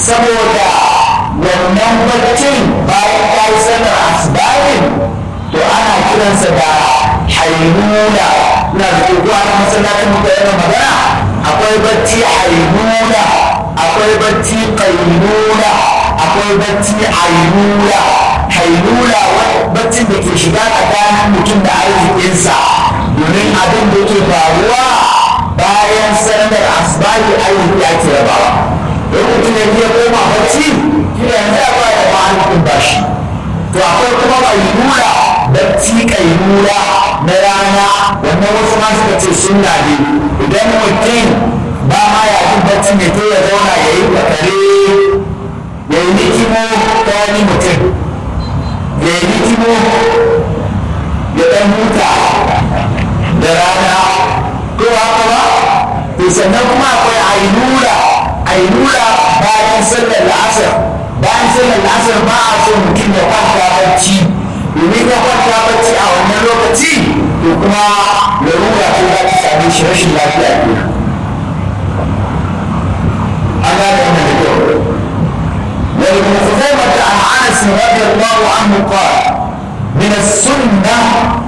saboda wannan baccin bayan ka yi sallar asibabin to ana kiransa da hainuna na da ke zuwa na masallacin muka yana magana akwai bacci hainuna akwai bacci kainuna akwai bacci ainuna hainuna baccin da ke shiga tsakanin mutum da arzikinsa domin abin da ke faruwa bayan sallar asibabin arziki ake rabawa don mutum ya biya koma bacci kira yanzu ya ba da ma'alikin bashi to akwai kuma kailula bacci kailula na rana wannan wasu ma suka ce sunna ne idan mutum ba ma ya jin bacci ne to ya zauna ya yi bakare ya yi nikimo ta wani mutum ya yi nikimo ya dan huta da rana ko haka ba to sannan kuma akwai ainura ainura bayan sallar la'asar bayan sallar la'asar ba a so mutum ya kwanta bacci domin ya kwanta bacci a wannan lokaci to kuma larura ce za ta same shi rashin lafiya ke an gane wannan da kyau ولابن خزيمة عن أنس رضي الله عنه قال من السنة